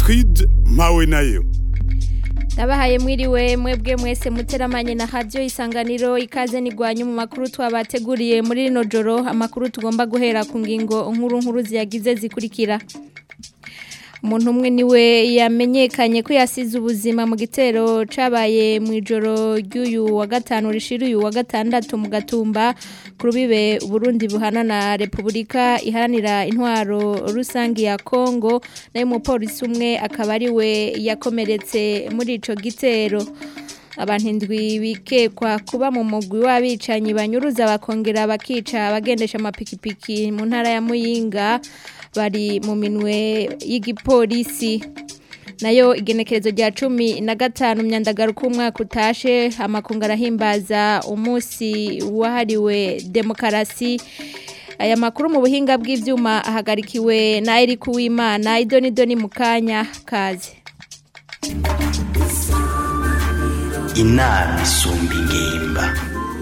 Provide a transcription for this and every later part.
Gertrude mpawe nayo Ndabahaye mwiriwe mwebwe mwese muteramanye na radio isanganiro ikaze nigwanye mu makuru twabateguriye muri rino joro amakuru tugomba guhera ku ngingo nkuru nkuru ziyagize zikurikira umuntu umwe niwe yamenyekanye ko yasize ubuzima mu gitero cabaye mu ijoro ry'uyu wa gatanu rishira uyu wa gatandatu mu gatumba ku rubibe Burundi buhana na Repubulika iharanira intwaro rusangi ya Kongo nayo umupolisi umwe akaba ari we yakomeretse muri ico gitero abantu indwi bikekwa kuba mu mugwi w'abicanyi banyuruza bakongera bakica abagendesha amapikipiki mu ntara ya Muyinga bari mu minwe y'igipolisi nayo igenekerezo rya cumi na gatanu myandagaruka umwaka utashe amakungu arahimbaza umunsi wahariwe demokarasi aya makuru mu buhinga bw'ibyuma ahagarikiwe na Eric Uwimana idoni doni mu kanya kaze inama isumba ingimba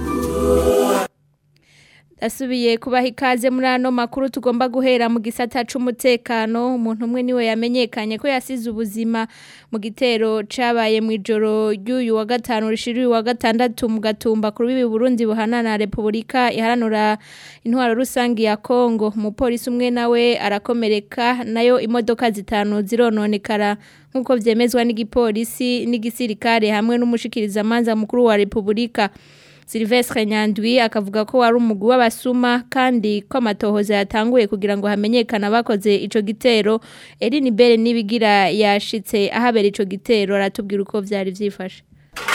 asubiye kubaha ikaze muri ano makuru tugomba guhera mu gisata c'umutekano umuntu umwe niwe yamenyekanye ko yasize ubuzima mu gitero cabaye mu ijoro ry'uyu wa gatanu rishira uyu wa gatandatu mu gatumba ku rubibi Burundi buhana na Repubulika iharanura intwaro rusangi ya Kongo umupolisi umwe nawe arakomereka nayo imodoka zitanu zirononekara nkuko vyemezwa n'igipolisi n'igisirikare hamwe n'umushikiriza manza mukuru wa Repubulika Silvestre Nyandwi akavuga ko wari umugwi w'abasuma kandi ko amatohoza yatanguye kugira ngo hamenyekane abakoze ico gitero Eline Bere nibigira yashitse ahabera ico gitero aratubwira uko vyari vyifashe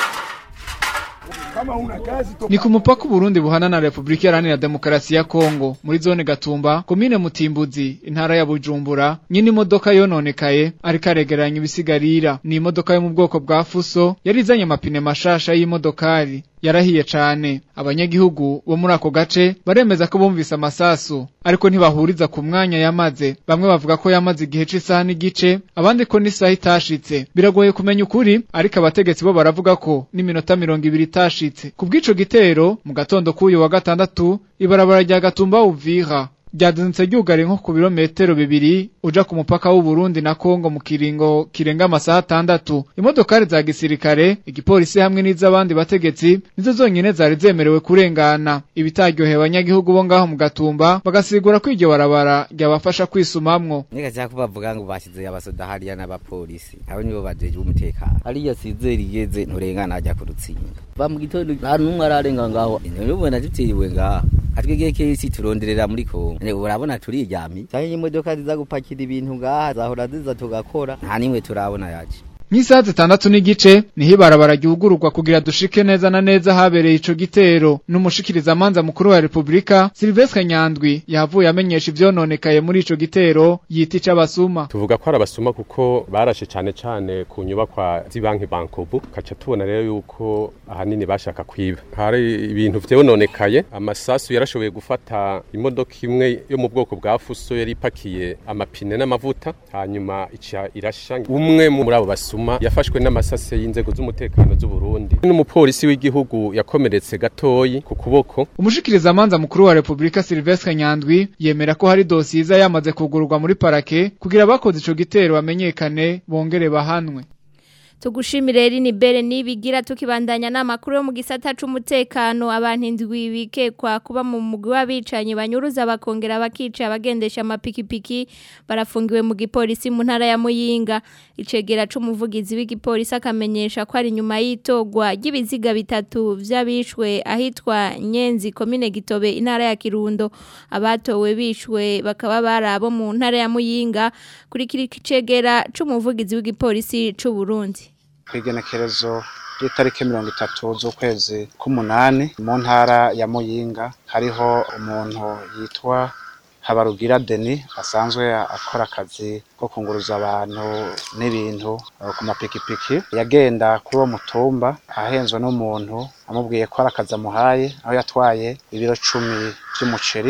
Ni ku mupaka Burundi buhana na Republika Iharanira Demokarasi ya Kongo muri zone Gatumba komine Mutimbuzi intara ya Bujumbura nyine imodoka yononekaye ariko aregeranya ibisigarira ni imodoka yo mu bwoko bwa Fuso yari izanye amapine mashasha y'imodokari yarahiye cane abanyagihugu bo muri ako gace baremeza ko bumvise amasasu ariko ntibahuriza ku mwanya yamaze bamwe bavuga ko yamaze igihe c'isaha n'igice abandi ko n'isaha itashitse biragoye kumenya ukuri ariko abategetsi bo baravuga ko n'iminota mirongo ibiri itashitse ku bw'ico gitero mu gatondo k'uyu wa gatandatu ibarabara rya gatumba uvira ryadunitse ryugare nko ku birometero bibiri uja ku mupaka w'u Burundi na Kongo mu kiringo kirenga amasaha atandatu imodokari za gisirikare igipolisi hamwe n'iz'abandi bategetsi nizo zonyene zari zemerewe kurengana ibitaryoheye abanyagihugu bo ngaho mu gatumba bagasigura ko iryo barabara ryabafasha kwisumamwo Nika cyako bavuga ngo bashyize abasoda hariya n'abapolisi abo nibo bajeje umutekano hariya sizeri yeze nturengana ajya ku rutsinga ba mu gitondo nta numwe ararenga ngaho none ubona dutiriwe ngaha atwegeye kesi turonderera muri Kongo ne urabona turiryamye cyane imodoka ziza gupakira ibintu ngaha zahora ziza tugakora nta nimwe turabona yaje Nk'isaha zitandatu n'igice niho ibarabara ryugururwa kugira dushike neza na neza habereye ico gitero n'umushikiriza manza mukuru wa Republika Silvestre Nyandwi yavuye amenyesha ivyononekaye muri ico gitero yita ic'abasuma tuvuga ko ari abasuma kuko barashe cane cane ku nyubakwa z'ibanki bankobu kaca tubona rero yuko ahanini bashaka kwiba hari ibintu vyononekaye amasasu yarashoboye gufata imodoka imwe yo mu bwoko bwa fuso yari ipakiye amapine n'amavuta hanyuma ica irasha umwe muri abo basuma yafashwe n'amasase y'inzego z'umutekano z'u Burundi n'umupolisi w'igihugu yakomeretse gatoyi ku kuboko umushikiriza manza mukuru wa Republika Silvestre Nyandwi yemera ko hari dosiza yamaze kugururwa muri parake kugira abakoze ico gitero bamenyekane bongere bahanwe tugushimire rini bere nibigira tukibandanya n'amakuru yo mu gisata c'umutekano abantu indwi bikekwa kuba mu mugwi w'abicanyi banyuruza bakongera bakica abagendesha amapikipiki barafungiwe mu gipolisi mu ntara ya Muyinga icegera c'umuvugizi w'igipolisi akamenyesha ko ari nyuma y'itogwa ry'ibiziga bitatu vy'abishwe ahitwa Nyenzi komine Gitobe intara ya Kirundo abatowe bishwe bakaba barabo mu ntara ya Muyinga kuri kiri cegera c'umuvugizi w'igipolisi c'u Burundi kwigenekerezo ry'itariki mirongo itatu z'ukwezi k'umunani mu ntara ya muyinga hariho umuntu yitwa habarugira deni asanzwe akora akazi ko kunguruza abantu n'ibintu ku mapikipiki yagenda kuri uwo mutumba ahenzwe n'umuntu amubwiye ko ari akazi amuhaye aho yatwaye ibiro cumi by'umuceri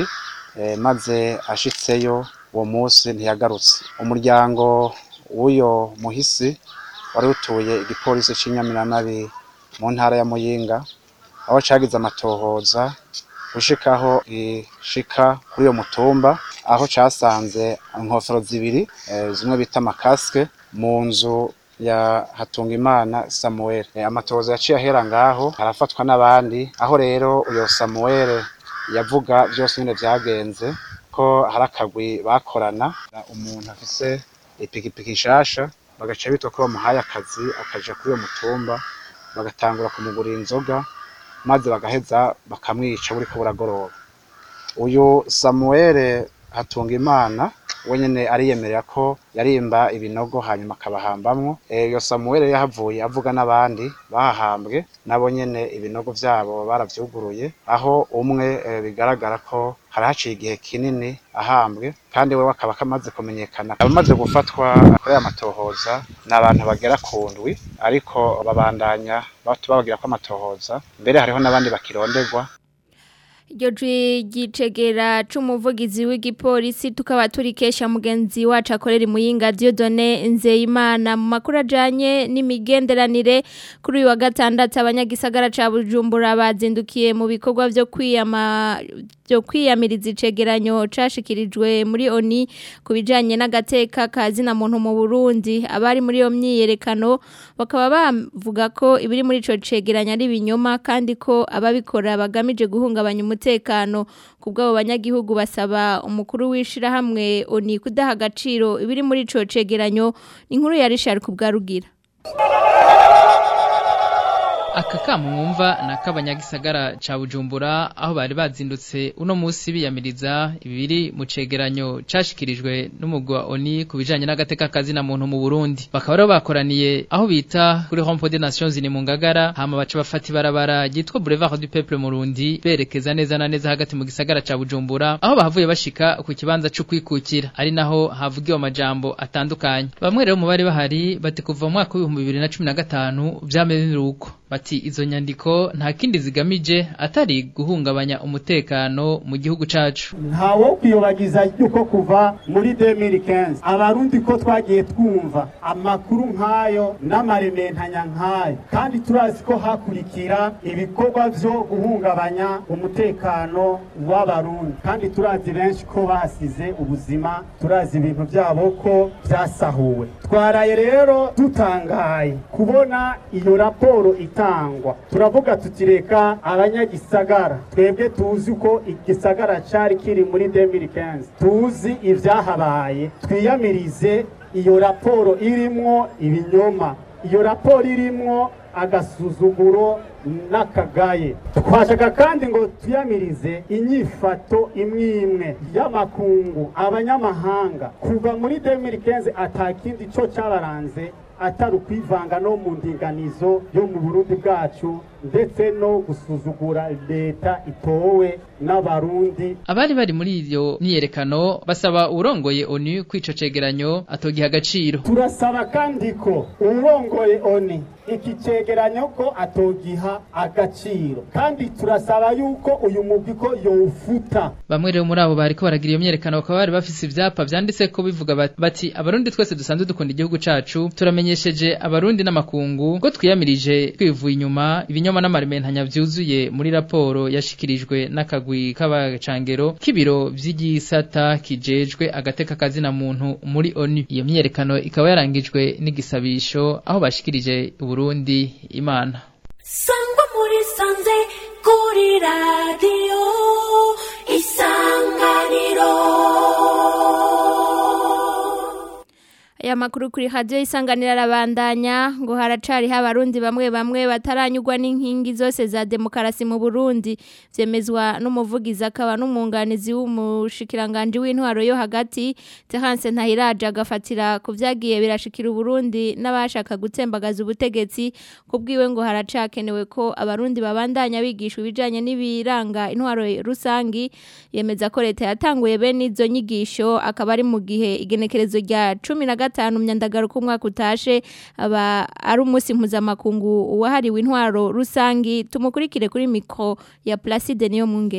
maze ashitseyo uwo munsi ntiyagarutse umuryango w'uyo muhisi wari utuye igipolisi cy'inyamiranabi mu ntara ya muyinga aho cagize amatohoza gushikaho gishika kuri uyo mutumba aho casanze inkofero zibiri eh, zimwe bita amakasike mu nzu ya Hatungimana Samuel Eh, amatohoza yaciye ahera ngaho harafatwa n'abandi aho rero uyo Samuel yavuga vyose nyene vyagenze ko hari akagwi bakorana umuntu afise ipikipiki nshasha bagaca bitwa ko bamuhaye akazi akaja kuri uwo mutumba bagatangura kumugurira inzoga maze bagaheza bakamwica buriko buragoroba uyu Samuel Hatungimana we nyene ariyemerera ko yarimba ibinogo hanyuma akabahambamwo Eh, iyo Samuel rero yahavuye avuga n'abandi bahahambwe nabo nyene ibinogo vyabo baravyuguruye aho umwe eh, bigaragara ko hari haciye igihe kinini ahambwe kandi we akaba kamaze kumenyekana abamaze gufatwa kuri aya matohoza ni abantu bagera ku ndwi ariko babandanya babagira ko amatohoza mbere hariho n'abandi bakironderwa Iryo jwi ryicegera c'umuvugizi w'igipolisi tukaba turikesha mugenzi wacu akorera imuyinga Dieudonné Nzeyimana mu makuru ajanye n'imigenderanire kuri uyu wa gatandatu abanyagisagara ca Bujumbura bazindukiye mu bikorwa vyo kwiyama byo kwiyamiriza icegeranyo cashikirijwe muri ONI kubijanye n'agateka kazina muntu mu Burundi abari muri yo myiyerekano bakaba bavuga ko ibiri muri ico cegeranyo ari binyoma kandi ko ababikora bagamije guhungabanya umutekano kubwabo banyagihugu basaba umukuru wishira hamwe ONI kudaha agaciro ibiri muri ico cegeranyo inkuru ya Richard kubgarugira aka kamo mwumva ni ak'abanyagisagara ca bujumbura aho bari bazindutse uno munsi biyamiriza ibiri mu cegeranyo cashikirijwe n'umugwi wa oni ku bijanye n'agateka kazina muntu mu burundi bakaba rero bakoraniye aho bita kuri rompo des nations zini mu ngagara hama baca bafata ibarabara ryitwa boulevard du peuple murundi berekeza neza na neza hagati mu gisagara ca bujumbura aho bahavuye bashika ku kibanza co kwikukira ari naho havugiwe amajambo atandukanye bamwe rero mu bari bahari bati kuva mu mwaka w'ibihumbi bibiri na cumi na gatanu vyameze uko bati izo nyandiko nta kindi zigamije atari guhungabanya umutekano mu gihugu cacu ntawo kwiyobagiza yuko kuva muri 2015 abarundi ko twagiye twumva amakuru nk'ayo n'amarementanya nk'ayo kandi turazi ko hakurikira ibikorwa vyo guhungabanya umutekano w'abarundi kandi turazi benshi ko basize ubuzima turazi ibintu vyabo ko vyasahuwe twaraye rero dutangaye kubona iyo raporo itangwa turavuga tutireka abanyagisagara twebwe tuzi ko igisagara cari kiri muri 2015 tuzi ivyahabaye twiyamirize iyo raporo irimwo ibinyoma iyo raporo irimwo agasuzuguro n'akagaye twashaka kandi ngo tuyamirize inyifato imwe imwe y'amakungu abanyamahanga kuva muri 2015 atakindi co cabaranze atari ukwivanga no mu ndinganizo yo mu burundi bwacu ndetse no gusuzugura leta itowe n'abarundi abari bari muri iyo myiyerekano basaba urongoye onu kwico cegeranyo atogiha agaciro turasaba kandi ko urongoye oni iki cegeranyo ko atogiha agaciro kandi turasaba yuko uyu mugwi ko yowufuta bamwe rero muri abo bariko baragira iyo myiyerekano bakaba bari bafise ivyapa vyanditse ko bivuga bati abarundi twese dusanzwe dukunda igihugu cacu turamenyesheje abarundi n'amakungu ko twiyamirije twivuye inyuma ibinyoma n'amarimentanya vyuzuye muri raporo yashikirijwe n'akagwi k'abacangero k'ibiro vy'igisata kijejwe agateka kazina muntu muri ONU iyo myiyerekano ikaba yarangijwe n'igisabisho aho bashikirije Burundi imana sangwa muri sanze kuri radiyo isanganiro aya makuru kuri radio isanganira arabandanya ngo haracari abarundi bamwe bamwe bataranyurwa n'inkingi zose za demokarasi mu Burundi vyemezwa n'umuvugizi akaba n'umwunganizi w'umushikiranganje w'intwaro yo hagati Terence Ntahiraje agafatira ku vyagiye birashikira Burundi n'abashaka gutembagaza ubutegetsi kubwiwe ngo haracakenewe ko abarundi babandanya bigishwa ibijanye n'ibiranga intwaro rusangi yemeza ko leta yatanguye bene izo nyigisho akaba ari mu gihe igenekerezo rya 10 gatanu myandagaro ku mwaka utashe aba ari umunsi mpuzamakungu wahariwe intwaro rusangi tumukurikire kuri mikro ya Placide niyo mwungere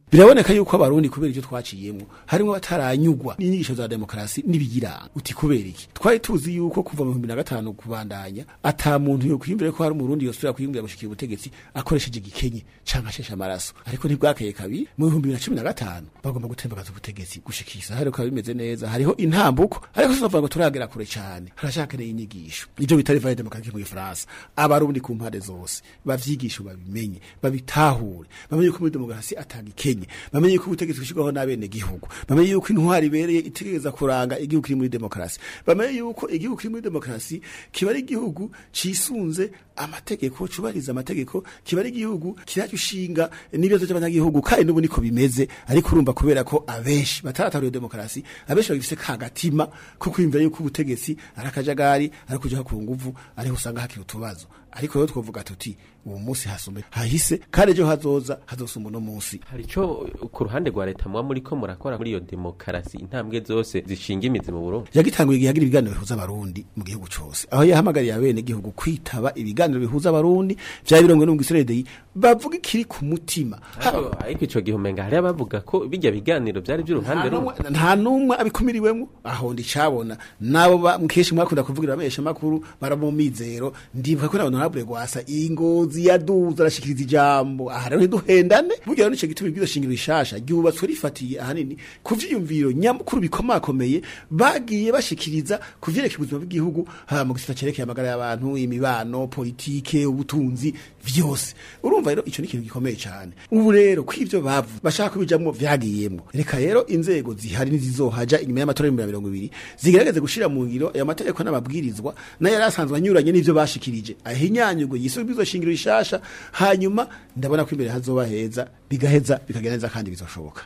biraboneka yuko abarundi kubera icyo twaciyemo harimo bataranyugwa n'inyigisho za demokarasi n'ibiyiranga uti kubera iki twari tuzi yuko kuva mu 2005 kubandanya ata muntu yo kwiyumvira ko hari umurundi yosubira kwiyumvira gushikira ubutegetsi akoresheje igikenye canke ashesha amaraso ariko ntibwakeye kabiri mu 2015 bagomba gutembagaza ubutegetsi gushikisa hari ko bimeze neza hariho intambuko ariko tuzavuga ngo turagera kure cyane harashakeneye inyigisho ibyo bitari valide demokarasi mu Gifaransa abarundi ku mpande zose bavyigisha babimenye babitahure bamenye ko muri demokarasi atanga ikenye bamenye ko ubutegetsi bushirwaho n'abene gihugu bamenye yuko intwari ibereye itegereza kuranga igihugu kiri muri demokarasi bamenye yuko igihugu kiri muri demokarasi kiba ari igihugu cisunze amategeko cubariza amategeko kiba ari igihugu kirajya ushinga n'ibibazo by'abanyagihugu kandi n'ubu niko bimeze ariko urumva kubera ko abenshi bataratariye demokarasi abenshi bagifise kagatima ko kwiyumvira yuko ubutegetsi ari akajagari ari kujaho ku nguvu ariho usanga hakiri utubazo ariko rero twovuga tuti uwo munsi hasumbe hahise kandi ejo hazoza hazosumba uno munsi hari ico ku ruhande rwa leta muba muriko murakora muri iyo demokarasi intambwe zose zishinga imizi mu Burundi yagitanguye igihe hagira ibiganiro bihuza abarundi mu gihugu cose aho yahamagariye abene gihugu kwitaba ibiganiro bihuza abarundi vya birongwe no mu Gisirede bavuga ikiri ku mutima ariko ariko ico gihe umenga hari abavuga ko bijya biganiro byari by'uruhande Nta rumwe numwe- nta numwe abikumiriwemwo aho ndicabona nabo ba- mukesha mwakunda kuvugira abesha makuru baramumizero ndibuka ko na honorable gwasa ingozi yaduza arashikiriza ijambo aha rero ntiduhendane burya rero nico gituma ibwizo shingiro rishasha ryubatswe rifatiye ahanini ku vyiyumviro nyamukuru bikomakomeye bagiye bashikiriza ku vyerekeye ubuzima bw'igihugu haba mu gisata cerekeye amagara y'abantu imibano politike ubutunzi vyose urumva rero ico ni ikintu gikomeye cyane ubu rero kw'ivyo bavu bashaka kubijamwo vyagiyemwo reka rero inzego zihari nizizohaja inyuma y'amatora y'ibihumbi bibiri na mirongo ibiri zigerageze gushira mu ngiro ayo mategeko n'amabwirizwa nayo yari asanzwe anyuranye n'ivyo bashikirije ahinyanyurwe yisubizwe shingiro rishasha hanyuma ndabona ko imbere hazoba heza bigaheza bikagenda neza kandi bizoshoboka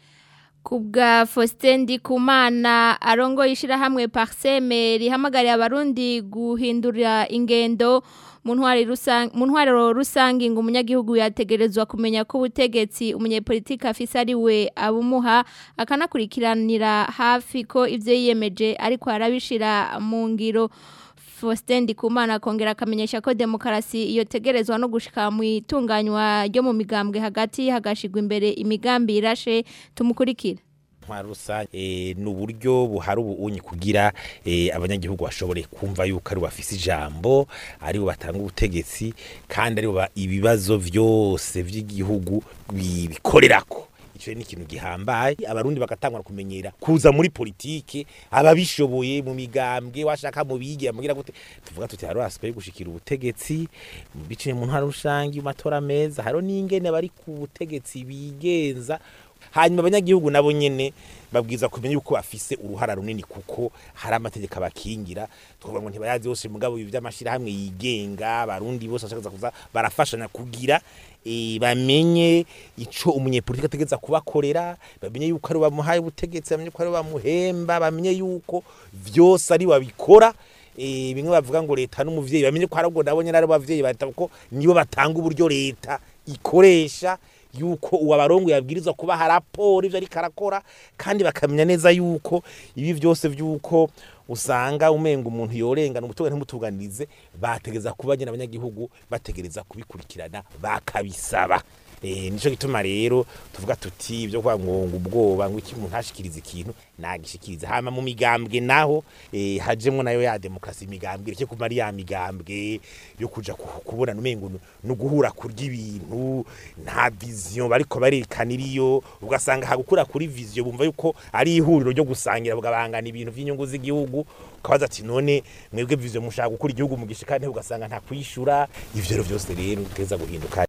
Kubwa Faustin Ndikumana arongo ishirahamwe Parseme rihamagariye abarundi guhindura ingendo mu ntwari rusange mu ntwariro rusange ngo umunyagihugu yategerezwa kumenya ko ubutegetsi umunyepolitike afise ari we abumuha akanakurikiranira hafi ko ivyo yiyemeje ariko arabishira mu ngiro Faustin Ndikumana akongera akamenyesha ko demokarasi iyo tegerezwa no gushika mu itunganywa ryo mu migambwe hagati hagashigwa imbere imigambi irashe tumukurikira ntwaro rusange eh, ni uburyo buhari ubunyi kugira eh, abanyagihugu bashobore kumva yuko ari bafise ijambo ari bo batanga ubutegetsi kandi ari bo ba- ibibazo vyose vy'igihugu bi- bikorerako ico ni ikintu gihambaye abarundi bagatangwa kumenyera kuza muri politike ababishoboye mu migambwe washaka mu bigira mugira gute tuvuga tuti haro asigaye gushikira ubutegetsi biciye mu ntwaro rusange mu matora meza haro n'ingene bari ku butegetsi bigenza hanyuma abanyagihugu nabo nyene babwiza kumenya yuko bafise uruhara runini kuko hari amategeko abakingira twavuga ngo ntibayazi bose mugabo ibi by'amashirahamwe yigenga abarundi bose bashaka kuza barafashanya kugira e, bamenye ico umunyepolitike ategeza kubakorera bamenye yuko ari bamuhaye ubutegetsi bamenye ko ari bamuhemba bamenye yuko vyose ari babikora e, bimwe bavuga ngo leta n'umuvyeyi bamenye ko arabwo nabo nyene ari abavyeyi bata kuko nibo batanga uburyo leta ikoresha yuko uwabarongo yabwirizwa kubaha raporo ivyo ariko arakora kandi bakamenya neza yuko ibi vyose vyuko usanga umenga umuntu yorengana umutunga ntimutuganize bategeza kuba nyine abanyagihugu bategereza kubikurikirana bakabisaba Eh, nico gituma rero tuvuga tuti ibyo kwa ngongo ubwoba ngo iki umuntu ashikiriza ikintu nagishikiriza hama mu migambwe naho eh, hajemwo nayo ya demokrasi imigambwe reke kuma ari ya migambwe yo kuja ku- kubona umengo no guhura kurya ibintu nta vision bariko barerekana iriyo ugasanga hagukura kuri vision bumva yuko ari ihuriro ryo gusangira bugabangana ibintu vy'inyungu z'igihugu ukabaza ati none mwebwe vision mushaka gukura igihugu mu gishikane ugasanga nta kwishura ivyo rero vyose rero tugeza guhinduka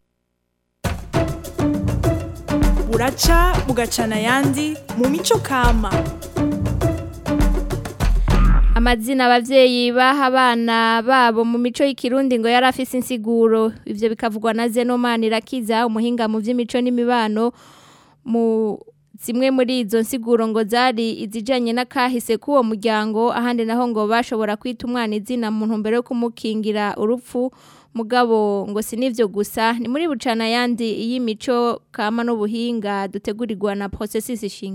buraca bugacana ayandi mu mico kama amazina abavyeyi baha abana babo mu mico y'ikirundi ngo yari afise insiguro ivyo bikavugwa na Zenomani Rakiza umuhinga mu vy'imico n'imibano mu zimwe muri izo nsiguro ngo zari izijanye n'akahise k'uwo muryango ahandi naho ngo bashobora kwita umwana izina mu ntumbero yo kumukingira urupfu mugabo ngo si n'ivyo gusa ni muri bucana yandi y'imico kama n'ubuhinga dutegurirwa na processus ishingiro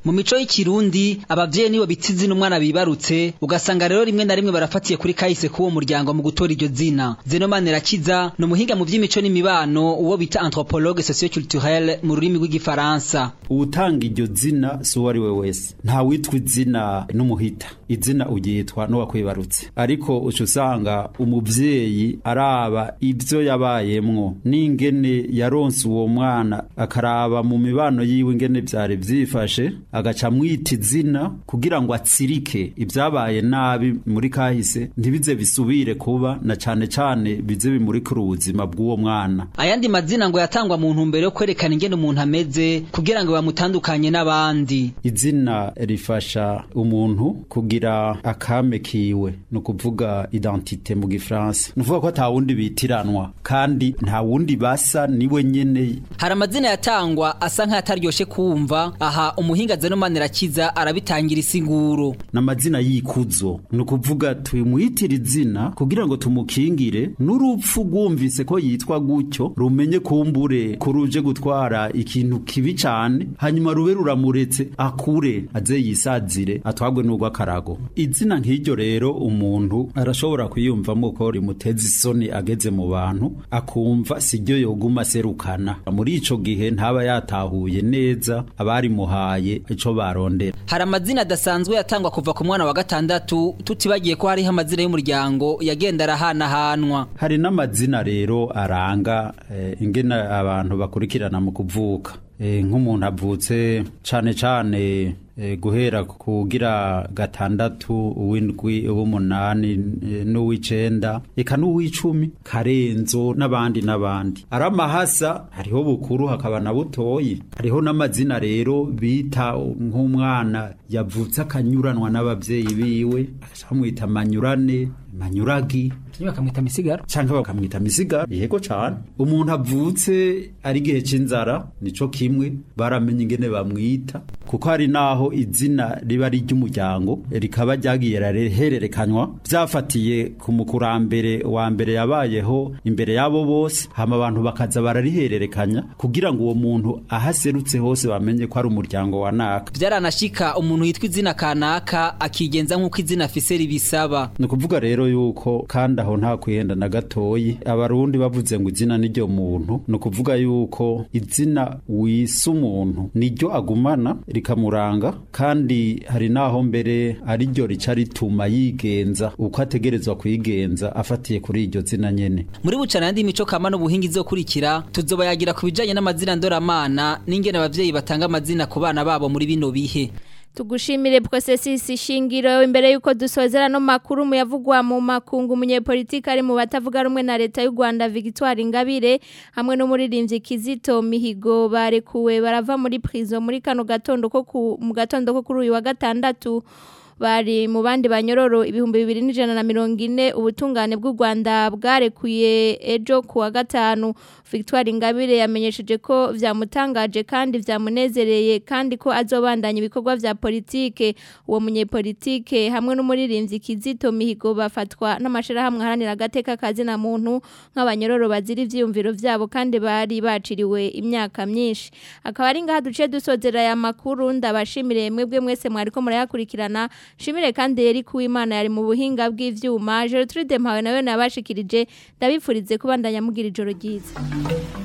mu mico y'ikirundi abavyeyi nibo bita izina umwana bibarutse ugasanga rero rimwe na rimwe barafatiye kuri kahise k'uwo muryango mu gutora iryo zina zeno manirakiza ni umuhinga mu vy'imico n'imibano uwo bita anthropologue socioculturel mu rurimi rw'igifaransa uwutanga iryo zina si uwo ari we wese nta witwa izina n'umuhita izina uryitwa n'uwakwibarutse ariko uca usanga umuvyeyi araba ivyo yabayemwo n'ingene yaronse uwo mwana akaraba mu mibano yiwe ingene vyari vyifashe agaca amwita izina kugira ngo atsirike ibyabaye nabi muri kahise ntibize bisubire kuba na cane cane bize bimurikira ubuzima bw'uwo mwana ayandi mazina ngo yatangwa mu ntumbero yo kwerekana ingene umuntu ameze kugira ngo bamutandukanye n'abandi izina rifasha umuntu kugira akame kiwe ni ukuvuga identite mu gifaransa ni ukuvuga ko ata wundi bitiranwa kandi nta wundi basa niwe nyene hari amazina yatangwa asa nk'ayataryoshe kumva aha umuhinga zeno manirakiza arabitangira isiguro n'amazina y'ikuzo ni ukuvuga tumwitira izina kugira ngo tumukingire n'urupfu rwumvise ko yitwa gutyo rumenye kumbure ko ruje gutwara ikintu kibi cyane hanyuma rube ruramuretse akure aze yisazire atwagwe n'urw'akarago izina nk'iryo rero umuntu arashobora kwiyumvamo ko rimuteza isoni ageze mu bantu akumva siryo yoguma aserukana muri ico gihe ntaba yatahuye neza abarimuhaye ico barondera hari amazina adasanzwe yatangwa kuva ku mwana wa gatandatu tutibagiye ko hariho amazina y'umuryango yagenda arahanahanwa hari n'amazina rero aranga eh, ingene abantu bakurikirana mu kuvuka eh, nk'umuntu avutse cane cane eh, guhera kugira gatandatu uw'indwi uw'umunani eh, n'uw'icenda eka n'uw'icumi karenzo n'abandi n'abandi ari amahasa hariho bukuru hakaba na butoyi hariho n'amazina rero bita nk'umwana yavutse akanyuranwa n'abavyeyi biwe agaca bamwita manyurane manyuragi bakamwita misigaro canke bakamwita misigaro yego cane umuntu avutse ari igihe c'inzara nico kimwe baramenye ingene bamwita kuko hari naho izina riba ari ry'umuryango rikaba ryagiye rahererekanywa vyafatiye ku mukurambere wa mbere yabayeho imbere yabo bose hama abantu bakaza bararihererekanya kugira ngo uwo muntu ahaserutse hose bamenye ko ari umuryango wa naka vyaranashika umuntu yitwa izina kanaka akigenza nk'uko izina afise ribisaba ni ukuvuga rero yuko kandi aho nta kwihenda na gatoyi abarundi bavuze ngo izina niryo muntu ni ukuvuga yuko izina wisa umuntu niryo agumana rikamuranga kandi hari naho mbere ari ryo rica rituma yigenza uko ategerezwa kwigenza afatiye kuri iryo zina nyene muri bucana yandi mico kama n'ubuhinga izokurikira tuzobayagira ku bijanye n'amazina ndoramana n'ingene abavyeyi batanga amazina ku bana babo muri bino bihe tugushimire processus shingiro imbere yuko dusozera no makuru muyavugwa mu makungu munyepolitiki ari mu batavuga rumwe na leta y'u Rwanda Victoire Ingabire hamwe n'umuririmbyi Kizito Mihigo barekuwe barava muri prison muri kano gatondo ko mu gatondo ko kuri uyu wa gatandatu bari mu bandi banyororo ibihumbi bibiri n'ijana na mirongo ine ubutungane bw'u Rwanda bwarekuye ejo ku wa gatanu Victoire Ingabire yamenyesheje ko vyamutangaje kandi vyamunezereye kandi ko azobandanya ibikorwa vya politike uwo munyepolitike hamwe n'umuririmbyi Kizito Mihigo bafatwa n'amashirahamwe haranira agateka kazi na muntu nk'abanyororo bazira ivyiyumviro vyabo kandi bari baciriwe imyaka myinshi akaba ari ngaha duce dusozera aya makuru ndabashimire mwebwe mwese mwariko murayakurikirana shimire kandi yari kuwimana yari mu buhinga bw'ivyuma Gertrude Mpawe nawe nabashikirije ndabifurize kubandanya mugira ijoro ryiza